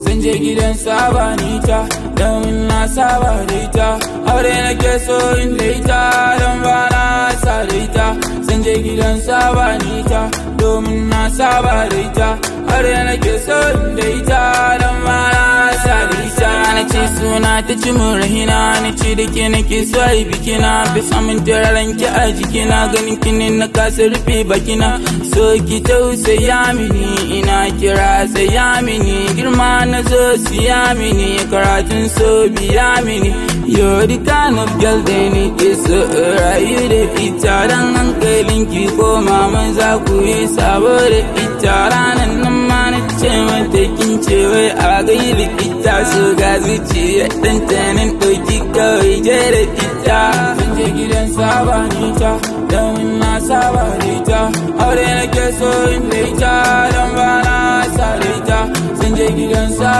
Zan je gidan saba ni ta don na saba da ita aure nake so in da ita don ba na sa da ita zan je gidan saba ni ta domin na saba da ita aure nake so in da ita don ba na sa da ita na ce suna ta ci mun rahina na ce da ke nake so a yi bikina bai samun turaren ki a jikina ganin kini na kasa rufe bakina so ki tausaya mini ina kira saya mini girma na zo siya mini karatun so biya mini you're the kind of girl da ni ke so rayu da ita dan hankalin ki ko maman za ku yi sabo da ita ranar nan ma na ce mata kin ce wai a gai da ita so ga zuciya dan tanin ɗauki kawai je da ita zan je gidan saba ni ta don na saba da ita aure nake so in da ita don ba na sa da ita zan je gidan saba